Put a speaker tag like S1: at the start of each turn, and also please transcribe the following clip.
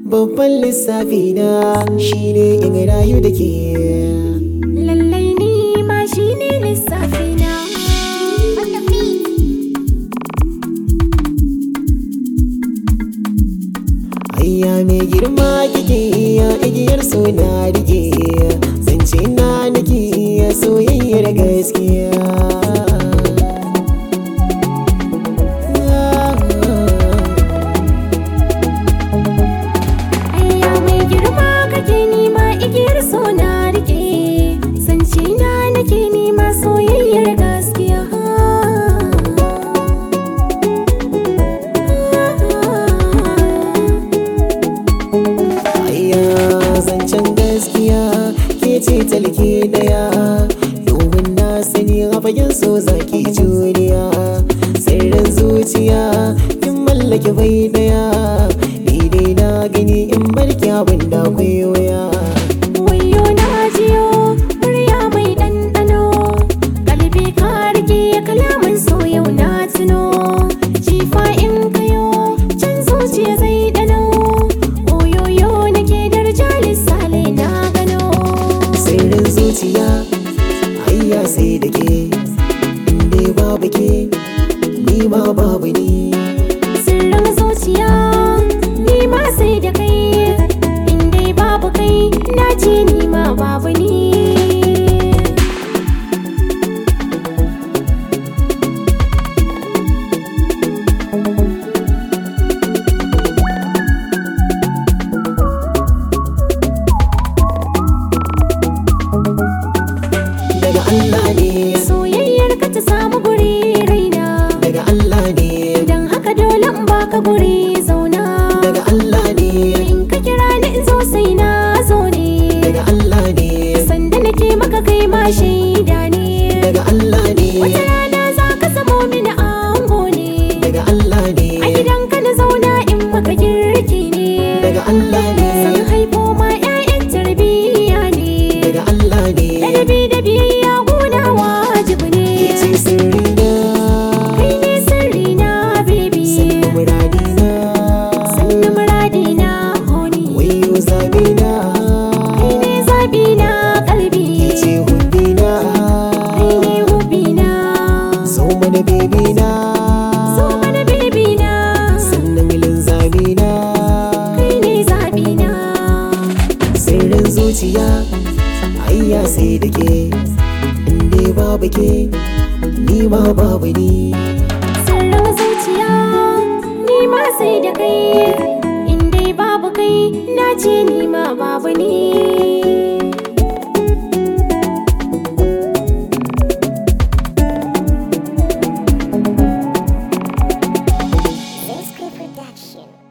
S1: babban lissafi na shine in rayu da ke
S2: Lallai ni ma shi ne lissafina.
S1: Ayya mai girma kike iya igiyar so na rike zance na nake iya soyayyar gaskiya
S2: Ayya mai girma kake nima igiyar so na rike. Zance na nake nima soyayyar gaskiya.
S1: Ayya zancen gaskiya ke ce talke daya domin na sani a fagen so zaki juriya sirrin zuciya kin mallake bai daya ni dai na gani in barki abin da akwai waya
S2: Wayo na jiyo murya mai ɗanɗano. Kalbi ka rike kalaman so yau na tuno. Jifa in kayo can zuciya zai ɗano. Oyoyo nake darja lissale na gano.
S1: sirrin zuciya ayya sai da ke inda babu ke ni ma babu ni
S2: Sirrin zuciya ni ma sai da kai. In dai babu kai na ce ni ma babu ni.
S1: daga Allah ne
S2: Soyayyar ka ta samu guri raina.
S1: daga Allah ne
S2: Idan haka dole in baka guri zauna.
S1: daga Allah ne
S2: In ka kira ni in zo sai na zo ne.
S1: daga Allah ne
S2: Sanda nake maka kai ma shaida ne.
S1: daga Allah ne
S2: Wata rana za ka samo mini ango ne.
S1: daga Allah ne
S2: A gidanka na zauna in maka girki ne.
S1: daga Allah ne
S2: San haifo ma 'ya'yan tarbiyya ne.
S1: daga Allah ne
S2: Ladabi da biyayya gona wajibi ne.
S1: ce sirrina
S2: Kai ne sirrina baby.
S1: muradina
S2: Sannu muradina honey.
S1: wayo zabina
S2: Kai ne zabina kalbi.
S1: ce hubbina
S2: Kai ne hubina.
S1: so mana bebina
S2: So mana bebina.
S1: sannan linzamina
S2: Kai ne zabina.
S1: sirrin zuciya ayya sai da ke inda babu ke ni ma babu ni
S2: Sirrin zuciya ni ma sai da kai. In dai babu kai na ce ni ma babu ni.
S3: Zesky Production.